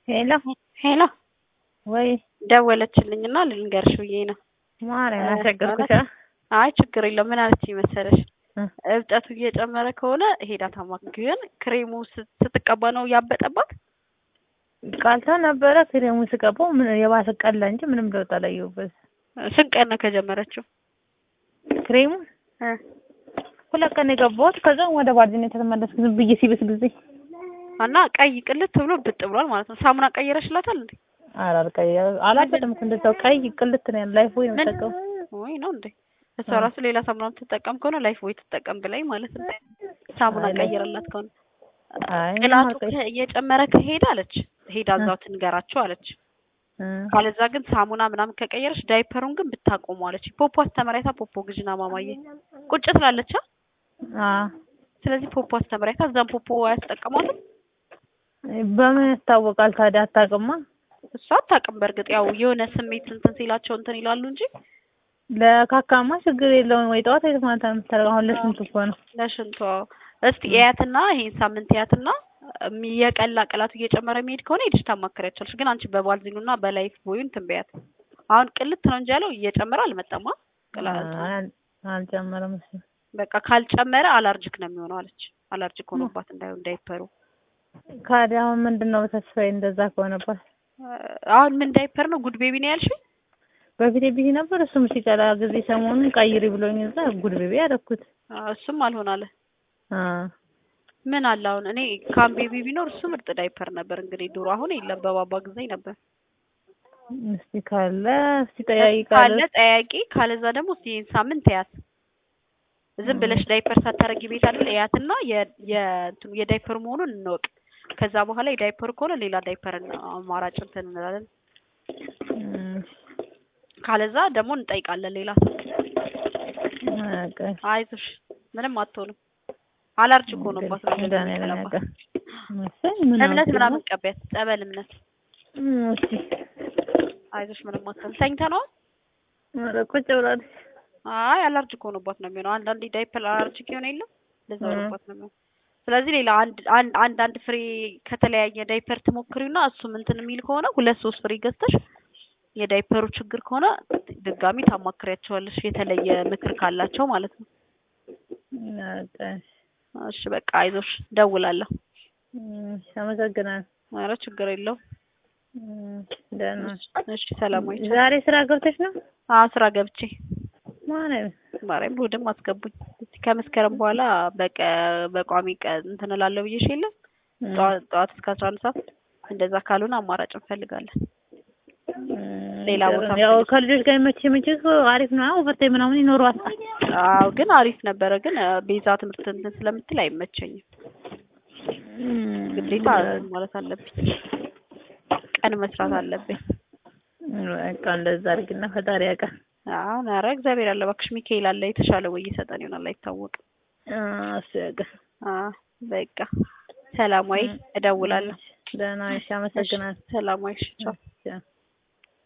ሄሎ ሄሎ ወይ ደወለችልኝና ልንገርሽ ብዬ ነው። ማርያም አስቸገርኩሽ። አይ ችግር የለውም። ምን አለችኝ መሰለሽ እ እብጠቱ እየጨመረ ከሆነ ሄዳ ታማክ ግን ክሬሙ ስት- ስትቀባ ነው ያበጠባት። ቀልታ ነበረ ክሬሙ ስቀባው ምን የባሰ ቀላ እንጂ ምንም ለውጥ አላየሁበት። ስንት ቀን ነው ከጀመረችው? ክሬሙ እ ሁለት ቀን የገባሁት ከዛ ወደ ባልዚኔ ተመለስኩ ዝም ብዬ ሲብስ ጊዜ እና ቀይ ቅልት ብሎ ብጥ ብሏል ማለት ነው። ሳሙና ቀይረሽላታል እንዴ? አላልቀይ አላበደም እኮ እንደዛው ቀይ ቅልት ነው ያለው። ላይፍ ወይ ነው ምን ተቀው ወይ ነው እንዴ? እሷ እ ራሱ ሌላ ሳሙና የምትጠቀም ከሆነ ላይፍ ወይ ትጠቀም ብላኝ ማለት ነው። ሳሙና አይ ላይ- ቀይረላት ከሆነ አይ ቅላቱ አልቀይ ከ- እየጨመረ ከሄደ አለች ሄዳ እዛው ትንገራቸው አለች። እ ካለዛ ግን ሳሙና ምናምን ከቀየረች ዳይፐሩን ግን ብታቆሙ አለች። ፖፖ አስተምራይታ ፖፖ ግዥና ማማዬ ቁጭ ትላለች። አ? አ ስለዚህ ፖፖ አስተምራይታ እዛም ፖፖ አያስጠቀሟትም። በምን ይታወቃል ታዲያ? አታውቅማ። እሷ አታውቅም። በእርግጥ ያው የሆነ ስሜት እንትን ሲላቸው እንትን ይላሉ እንጂ ለካካማ ችግር የለውም ወይ ጠዋት ወይ ማታ ነው የምታደርገው። አሁን ለስንቱ እኮ ነው። ለሽንቷ እስቲ እያትና ይሄን ሳምንት እያትና እም- የቀላ ቅላቱ እየጨመረ የሚሄድ ከሆነ ሄድሽ ታማክሪያቸዋለሽ። ግን አንቺ በባልዚኑና በላይፍ ቦዩን እንትን በያት። አሁን ቅልት ነው እንጂ ያለው እየጨመረ አልመጣማ ቅላቱ። አይ አልጨመረም እሱ። በቃ ካልጨመረ አላርጅክ ነው የሚሆነው አለች። አላርጅክ ሆኖባት እንዳይሆን ዳይፐሩ። ካዲያ አሁን ምንድን ነው ተስፋዬ እንደዛ ከሆነባት? አሁን ምን ዳይፐር ነው ጉድ ቤቢ ነው ያልሽኝ? በፊት ቢዚ ነበር እሱም ሲቀላ ጊዜ ሰሞኑን ቀይሪ ብሎኝ እዛ ጉድ ቤቢ ያደረኩት። አዎ፣ እሱም አልሆን አለ። አ ምን አለ አሁን እኔ ካም ቤቢ ቢኖር እሱ ምርጥ ዳይፐር ነበር። እንግዲህ ድሮ አሁን የለም፣ በባባ ጊዜ ነበር። እስቲ ካለ እስቲ ካለ ጠያይቃለሁ። ጠያቂ፣ ካለዛ ደግሞ እስኪ ይሄን ሳምንት ያት ዝም ብለሽ ዳይፐር ሳታረጊ ቤት አይደል ያትና የእንትኑ የዳይፐር መሆኑን እንወቅ። ከዛ በኋላ የዳይፐር ከሆነ ሌላ ዳይፐር አማራጭ እንትን እንላለን። እም፣ ካለዛ ደግሞ እንጠይቃለን ሌላ ሰው። በቃ አይዞሽ ምንም አትሆንም። አላርጅክ ሆኖባት ነው እንደዚህ መድኃኒዓለም የሚቀባው። ያውቃል። መሰል ምን እምነት አውቄ ምናምን ነው። ቀቢያት፣ ጸበል እምነት። እም፣ እስቲ አይዞሽ ምንም አትሆንም። ተኝተ ነው? ኧረ ቁጭ ብላለች። አይ አላርጅክ ሆኖባት ነው የሚሆነው። አንዳንዴ ዳይፐር አላርጅክ የሆነ የለም ለዛ እም። ሆኖባት ነው የሚሆነው። ስለዚህ ሌላ አንድ አንድ አንድ አንድ ፍሬ ከተለያየ ዳይፐር ትሞክሪውና እሱም እንትን የሚል ከሆነ ሁለት ሶስት ፍሬ ገዝተሽ የዳይፐሩ ችግር ከሆነ ድጋሚ ታማክሪያቸዋለሽ የተለየ ምክር ካላቸው ማለት ነው። በቃ እሺ በቃ አይዞሽ፣ ደውላለሁ። እም፣ አመሰግናለሁ። ኧረ ችግር የለውም። እም፣ ደህና እሺ ሰላማዊ ቻው። ዛሬ ስራ ገብተሽ ነው? አዎ ስራ ገብቼ ማለት ማርያም እሑድም አስገቡኝ። እስቲ ከመስከረም በኋላ በቀ በቋሚ ቀን እንትን እላለሁ ብዬሽ የለም ጠዋት ጠዋት እስከ አስራ አንድ ሰዓት እንደዛ ካልሆነ አማራጭ እንፈልጋለን። ሌላ ቦታ ያው ከልጆች ጋር መቼ መቼ አሪፍ ነው። ኦቨርታይም ምናምን ይኖረዋል። አዎ ግን አሪፍ ነበረ። ግን እ፣ ቤዛ ትምህርት እንትን ስለምትል አይመቸኝም። ግዴታ ማለት አለብኝ፣ ቀን መስራት አለብኝ። በቃ እንደዛ አድርግና ፈጣሪ ያውቃል። አሁን ኧረ እግዚአብሔር አለ እባክሽ፣ ሚካኤል አለ የተሻለ ወይ ይሰጠን ይሆናል አይታወቅም። እሱ ያውቃል። አዎ በቃ ሰላማዊ እደውላለሁ። ደህና ነሽ? አመሰግናለሁ። ሰላማዊ እሺ ቻው።